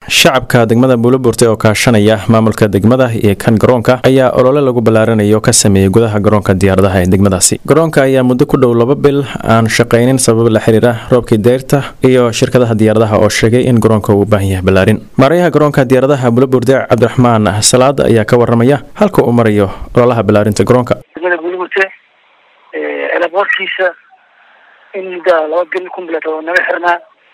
shacabka degmada buuloburte oo kaashanaya maamulka degmada iyo kan garoonka ayaa olole lagu ballaaranayo ka sameeyey gudaha garoonka diyaaradaha ee degmadaasi garoonka ayaa muddo ku dhow laba bil aan shaqaynin sabab la xiriira roobkii deyrta iyo shirkadaha diyaaradaha oo sheegay in garoonka uu u baahan yahay ballaarin maarayaha garoonka diyaaradaha buuloburte cabdiraxmaan salaad ayaa ka waramaya halka uu marayo ololaha ballaarinta garoonka degmada buuloburte elaboorkiisa in muddaa laba bil kumbilet oo naga xirnaa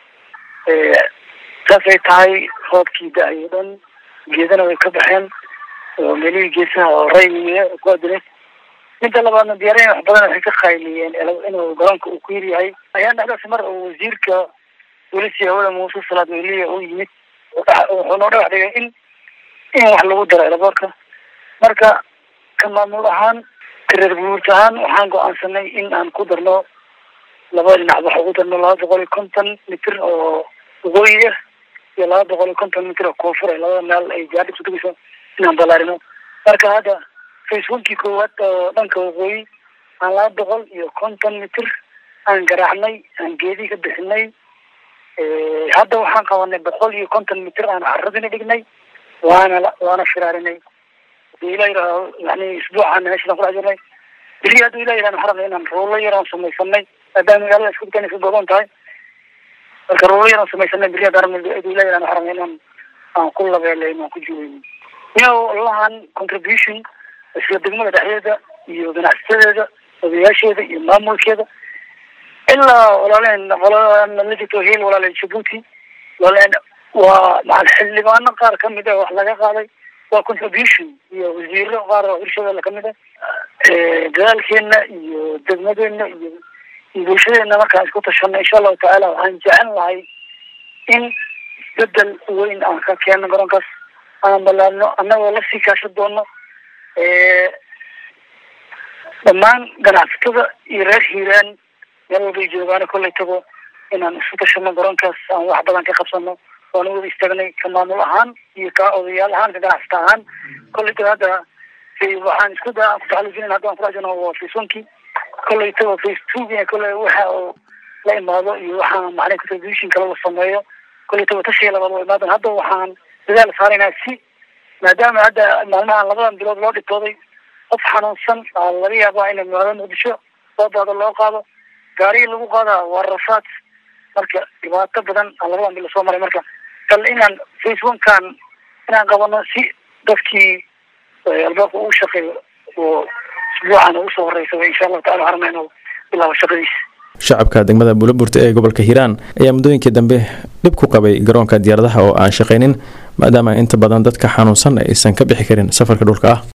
saas ay tahay roobkii da-ay o dhan geedana way ka baxeen oo meelihii geesaha oo raymiye ku adilay midda labaadna diyaarayan wax badan waxay ka qayliyeen inuu garoonka uu ku yir yahay ayaan dhexdaas mar uu wasiirka welisi hawada muuse salaad weliya u yimid wuxuu noo dhagax dhigay in in wax lagu daro elaboorka marka ka maamul ahaan kareer buurt ahaan waxaan go-aansanay in aan ku darno laba dhinac wax ugu darno laba boqol iyo konton mitir oo waqooyi ah iyo laba boqol iyo konton mitir oo koonfur ah labada meel ay gaadhi kutugayso inaan ballaarino marka hadda facebookii koowaad oo dhanka waqooyi aan laba boqol iyo konton mitir aan garaacnay aan geedii ka bixinay hadda waxaan qabanay boqol iyo konton mitir aan caradina dhignay waana waana firaarinay hadii ilah yidhaaho yani isbuucaan meeshaan kudhex jirnay beri hadduu ilah yidhaha maxaa rabnay inaan ruulo yar aan samaysanay maadaama magaalada isku dukan isku godoon tahay marka ruulo yar aan samaysanay beri haddaan hadduu ilah yidhaha maxaa rabnay inaan aan ku labeelayn aan ku juweyno yow lahan contribution isla degmada dhexdeeda iyo ganacsatadeeda odayaasheeda iyo maamulkeeda ilaa walaaleen qoladaan la jirto hiil walaaleen jabuuti walaaleen waa macal xildhibaano qaar kamid ah wax laga qaaday waa contribution iyo wasiiro qaar oo hirshabeelle kamid ah dadaalkeena iyo degmadeena iyo bulshadeena markaan isku tashano insha allahu tacaala waxaan jecel lahay in isbedel weyn aan ka keeno garoonkaas aan ballaarno annagoo lasii kaashan doono dhammaan ganacsatada iyo reer hiiraan meel walbay joogaano kollay tago inaan isku tashano garoonkaas aan wax badan ka qabsano waana wada istaagnay ka maamul ahaan iyo ka odayaal ahaan ka ganacsata ahaan kollay tago hadda waxaan isku da aan kutaxalujinin hadda aan kudhajirno waa faceboonkii kollay tago face two kollay waxa oo la imaado iyo waxaa macnay contribution kale la sameeyo kollay tago tashiga labaad waa imaadan hadda waxaan dadaal saaraynaa si maadaama hadda maalmahan labadan bilood loo dhibtooday qof xanuunsan aa laga yaabaa in magaalada muqdisho soo daado loo qaado gaarigii lagu qaadaa waa rafaad marka dhibaato badan aa labadan bilo soo maray marka bal inaan facebookan inaan qabano si dadkii albaabka uu shaqeeyo oo isbuucan ugu soo horeysaba insha allahu tacala waxaan rabnaa inuu bilaabo shaqadiisa shacabka degmada buuloburte ee gobolka hiiraan ayaa muddooyinkii dambe dhib ku qabay garoonka diyaaradaha oo aan shaqaynin maadaama inta badan dadka xanuunsan aysan ka bixi karin safarka dhulka ah